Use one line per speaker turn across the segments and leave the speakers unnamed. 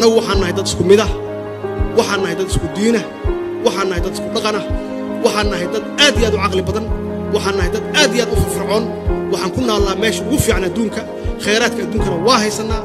annagu waxaan nahay dad isku midah waxaan nahay dad isku diinah waxaan nahay dad isku dhaqanah waxaan nahay dad aad iyo aad u caqli badan waxaan nahay dad aad iyo aad u firfircoon waxaan ku naallaa meesha ugu fiican adduunka khayraadka adduunkana waa haysannaa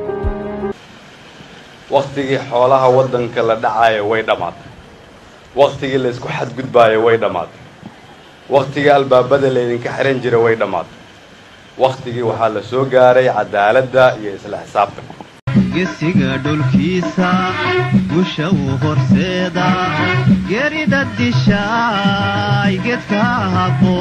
wakhtigii xoolaha waddanka la dhacaayo way dhammaatay wakhtigii la isku xadgudbaayo way dhammaatay wakhtigii albaabada laydinka xihan jira way dhammaatay wakhtigii waxaa la soo gaaray cadaaladda iyo isla xisaabtanka
gesiga dhulkiisa gusha uu horseeda gerida dishaay gedka habbo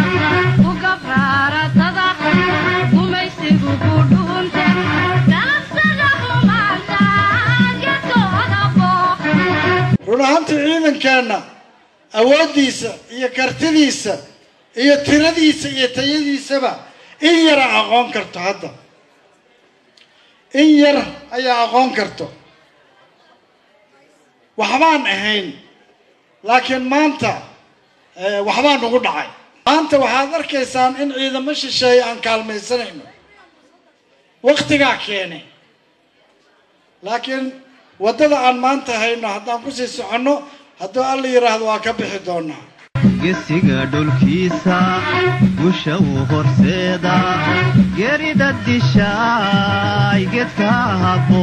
run ahaantii ciidankeenna awooddiisa iyo kartidiisa iyo tiradiisa iyo tayadiisaba in yara aqoon karto hadda in yar ayaa aqoon karto waxbaan ahayn laakiin maanta waxbaa nagu dhacay maanta waxaad arkaysaan in ciidamo shisheeye aan kaalmaysanayno waktigaa keenay laakiin waddada aan maanta hayno haddaan kusii soconno hadduu alla yidhaahdo waa ka bixi doonaa
gesiga dhulkiisa gusha uu horseeda gerida dishaay gedka habbo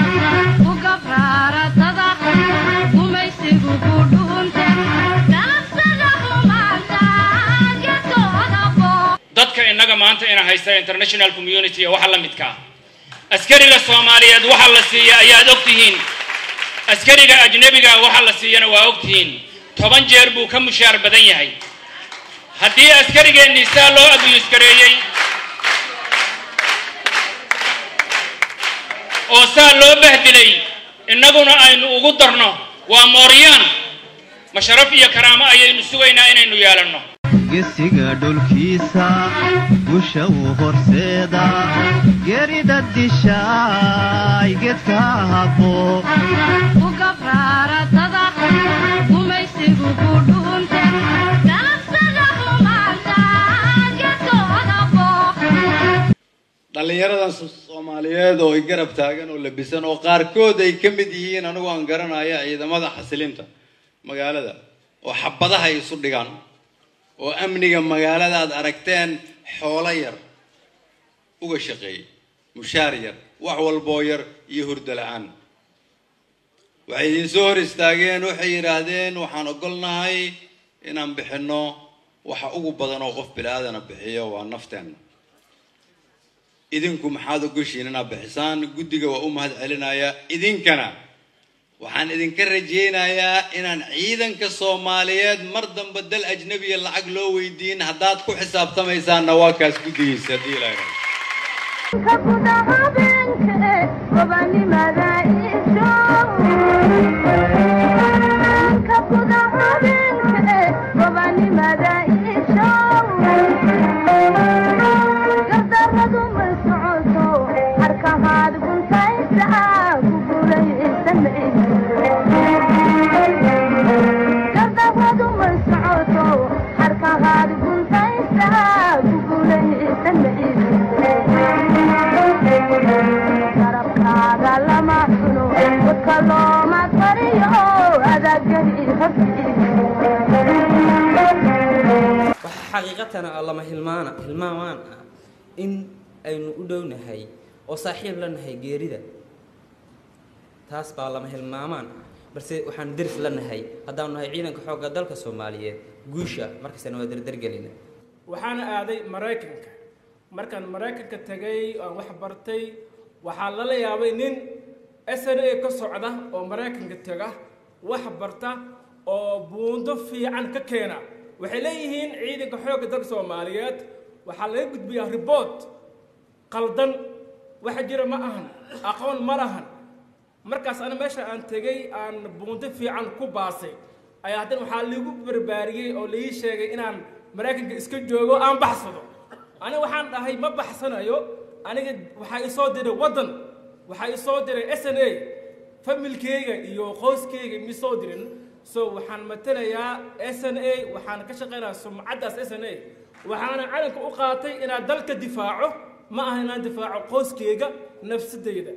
dadka innaga maanta ina haysta international community ee waxa la midkaa askariga soomaaliyeed waxa la siiya ayaad og tihiin askariga ajnebiga waxa la siiyana waa og tihiin toban jeer buu ka mushaar badan yahay haddii askarigeennii saa loo abiyuskareeyey oo saa loo bahdilay innaguna aynu ugu darno waa mooryaan masharaf iyo karaamo ayaynu sugaynaa inaynu yeelanno
gesiga dhulkiisa gusha uu horseeda gerida dishaay gedka habbo
dhallinyaradan soomaaliyeed oo ay garab taagan oo labisan oo qaarkood ay ka mid yihiin anigu aan garanaya ciidamada xasilinta magaalada oo xabadaha ay isu dhigaan oo amniga magaalada aad aragteen xoolo yar uga shaqeeyay mushaar yar wax walboo yar iyo hurdo la-aan waxay idiin soo hor istaageen waxay yidhaahdeen waxaan ogolnahay inaan bixinno waxa ugu badan oo qof bili-aadana bixiyo waa nafteenna idinku maxaad ogoshiin inaad bixisaan guddiga waa u mahad celinaya idinkana waxaan idinka rajaynayaa inaan ciidanka soomaaliyeed mar damba dal ajnabiya lacag loo weydiin haddaad ku xisaabtamaysaanna waa kaas guddigiisa haddii ilaahay
xaqiiqatana oo lama hilmaana hilmaamaan ah in aynu u dhownahay oo saaxiib la nahay geerida taas baa lama hilmaamaan ah balse waxaanu deris la nahay haddaanu nahay ciidanka xoogga dalka soomaaliyeed guusha markastana waa derdergelina
waxaana aaday maraykanka markaan maraykanka tegay aan wax bartay waxaa lala yaabay nin s n a ka socda oo maraykanka tega wax barta oo buundo fiican ka keena waxay leeyihiin ciidanka xoogga dalka soomaaliyeed waxaa laga gudbiyaa riboort qaldan waxa jira ma ahan aqoon ma lahan markaas ana meesha aan tegey aan buundo fiican ku baasay ayaa haddana waxaa liigu barbaariyey oo laii sheegay inaan maraykanka iska joogo aan baxsado aniga waxaan dhahay ma baxsanayo aniga waxaa isoo diray waddan waxaa isoo diray s n a familkeyga iyo qoyskeyga misoo dirin so waxaan matalayaa s n a waxaan ka shaqaynayaa sumcaddaas s n a waxaana calanka u qaatay inaan dalka difaaco ma aha inaan difaaco qoyskeyga nafsadeyda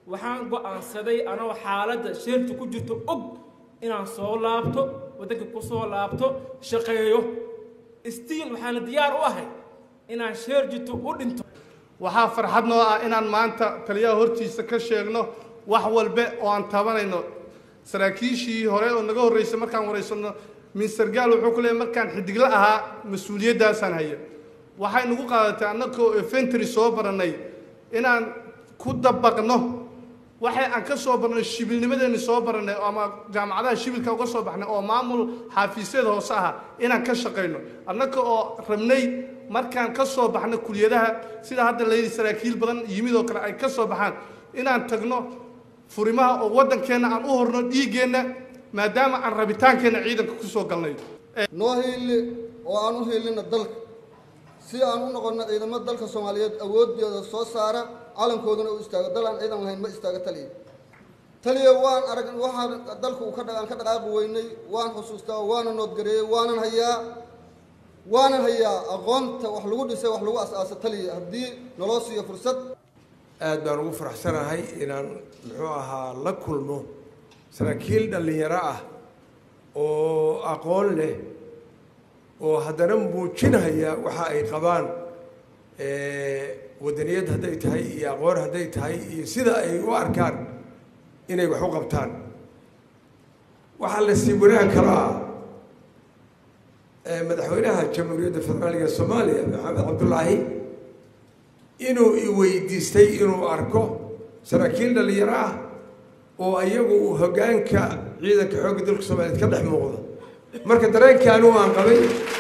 waxaan go'aansaday anoo xaaladda sheerta ku jirto og inaan soo laabto waddanka ku soo laabto shaqeeyo stiil waxaana diyaar u ahay inaan sheer jirto u dhinto
waxaa farxad noo ah inaan maanta taliyaha hortiisa ka sheegno wax walbe oo aan tabanayno saraakiishii hore oo naga horreysay markaan wareysano mister gaal wuxuu ku leeyay markaan xidigla ahaa mas-uuliyaddaasaan haya waxay nagu qaadatay annagoo efentry soo barannay inaan ku dabaqno waxay aan ka soo barnay shibilnimadeenni soo barannay ama jaamacadaha shibilka uga soo baxnay oo maamul xaafiisyada hoose aha inaan ka shaqayno annaga oo rabnay markaan ka soo baxno kuliyadaha sida hadda layidhi saraakiil badan yimid oo kale ay ka soo baxaan inaan tagno furimaha oo waddankeenna aan u horno dhiiggeenna maadaama aan rabitaankeenna ciidanka ku soo galnay
noo hiili oo aan u hiilina dalka si aan u noqonno ciidamo dalka soomaaliyeed awoodooda soo saara calankooduna u istaago dal aan ciidan lahayn ma istaago taliya taliya waan arag waxaan dalka uu ka dha- aan ka dhaqaaqi weynay waan xusuustaa waana noodgareeyey waanan hayaa waanan hayaa aqoonta wax lagu dhisay wax lagu as-aasa taliya haddii naloo siiyo fursad
aad baan ugu faraxsanahay inaan muxuu ahaa la kulmo saraakiil dhallinyaro ah oo aqoon leh oo haddana muujinaya waxa ay qabaan wadaniyad hadday tahay iyo aqoon hadday tahay iyo sida ay u arkaan inay wax u qabtaan waxaa la sii wanaag kalaa madaxweynaha jamhuuriyadda federaaliga soomaaliya maxamed cabdullaahi inuu i weydiistay inuu arko saraakiil dhallinyaro ah oo iyagu uu hoggaanka ciidanka xoogga dalka soomaaliyeed ka dhex muuqdo marka dareenkii anigu aan qabay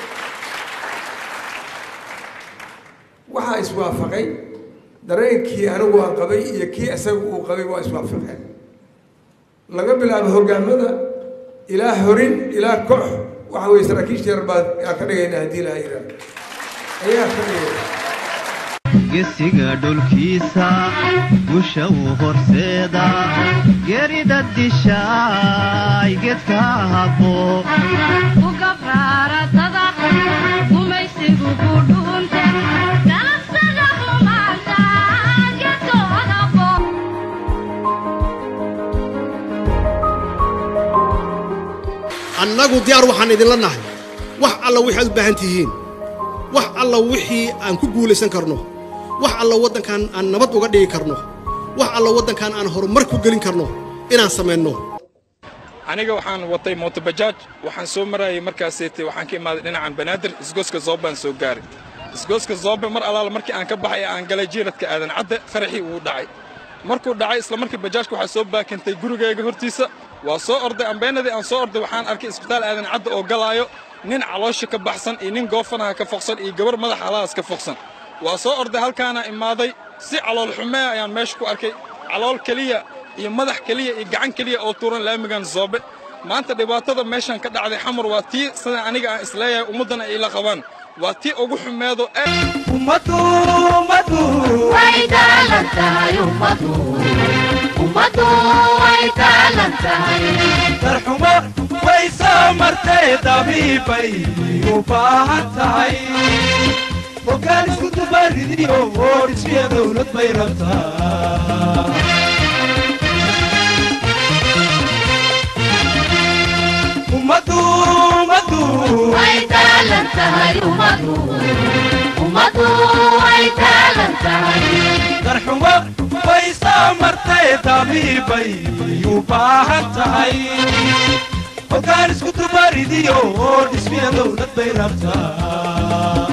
waxaa iswaafaqay dareenkii anigu aan qabay iyo kii isaga uu qabay waa iswaafaqeen laga bilaabo hoggaamada ilaa horin ilaa koox waxa weeye saraakiisha yar baa aan ka dhigayna haddii laha yidhaah ayaa ka dhigayna
gesiga dhulkiisa gusha uu horseeda gerida dishaay gedka habbo
annagu diyaar waxaan idinla nahay wax alla wixii aad u baahan tihiin wax alla wixii aan ku guulaysan karno wax alla waddankan aan nabad uga dhigi karno wax alla waddankan aan horumar ku gelin karno inaan samayno
aniga waxaan watay mootobajaaj waxaan soo marayay markaaseete waxaan ka imaaday dhinacan banaadir isgooska zoobaan soo gaaray isgooska zoobe mar alaala markii aan ka baxay aan galay jiiradka aadan cadde faraxii wuu dhacay markuu dhacay isla markii bajaajka waxaa soo baakantay gurigayga hortiisa waa soo orday ambeenadii aan soo orday waxaan arkay isbitaal aadan cadde oo galaayo nin caloosha ka baxsan iyo nin goofanaha ka foqsan iyo gabar madax alahaas ka foqsan waa soo orday halkaana imaaday si calool xumee ayaan meesha ku arkay calool keliya iyo madax keliya iyo gacan keliya oo tuuran laamigan zoobe maanta dhibaatada meeshan ka dhacday xamar waa tii sida aniga aan isleeyahay ummaddana ay la qabaan waa tii ugu xumeedo
darxumo way soo martay dabiibay u baahan tahay hoggaan isku dubaridiyo oo dhismiya dowlad bay rabtaa ummadu ummadu way taalan tahay ummadu ummadu way taalan tahay darxumo way soo martay dabiibay u baahan tahay hoggaan isku dubaridiyo oo dhismiya dowlad bay rabtaa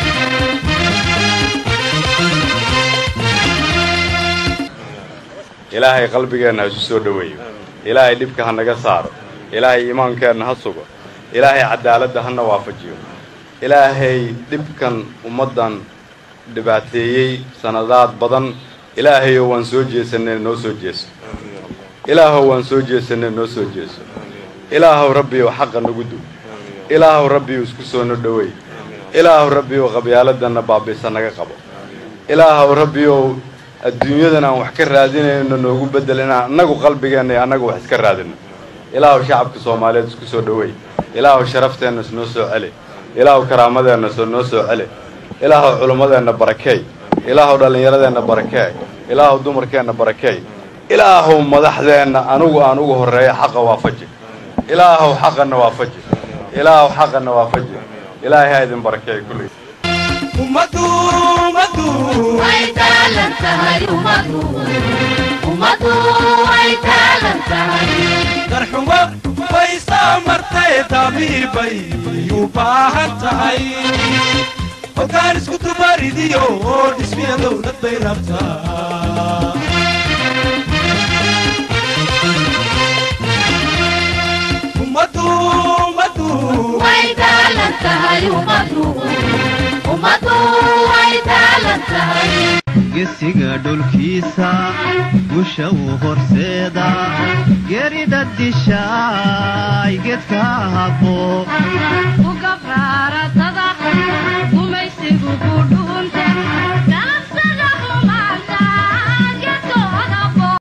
ilaahay qalbigeenna ha isu soo dhoweeyo ilaahay dhibka ha naga saaro ilaahay iimaankeenna ha sugo ilaahay cadaaladda hana waafajiyo ilaahay dhibkan ummaddan dhibaateeyey sannadaad badan ilaahayow waan soo jeesanay noo soo jeeso ilaahow waan soo jeesanay noo soo jeeso ilaahow rabbiyow xaqa nagu dug ilaahow rabbiyow isku soo no dhoweey ilaahow rabbiyow qabyaaladdanna baabiisa naga qabo ilaahow rabbiyow adduunyadan aan wax ka raadinayno noogu beddel inaan annagu qalbigeenna iyo annagu wax iska raadino ilaahow shacabka soomaaliyeed isku soo dhoweey ilaahow sharafteenna isnoo soo celi ilaahow karaamadeenna soo noo soo celi ilaahow culummadeenna barakeey ilaahow dhallinyaradeenna barakeey ilaahow dumarkeenna barakeey ilaahow madaxdeenna anugu aan ugu horreeya xaqa waafaji ilaahow xaqanna waafaji ilaahow xaqanna waafaji ilaahay ha idin barakeeyo kulley
ummadu ummadu way taalan tahay ummadu ummadu way taalan tahay darxumo way soo martay damiir bay u baahan tahay hoggaan isku dubaridiyo oo dhismiya dowlad bay rabtaa ummadu ummadu way taalan tahay ummadu ummadu way taalan tahay
gesiga dhulkiisa gusha uu horseeda gerida dishaay gedka habbo
ugabraaratada gumaysigu ku dhu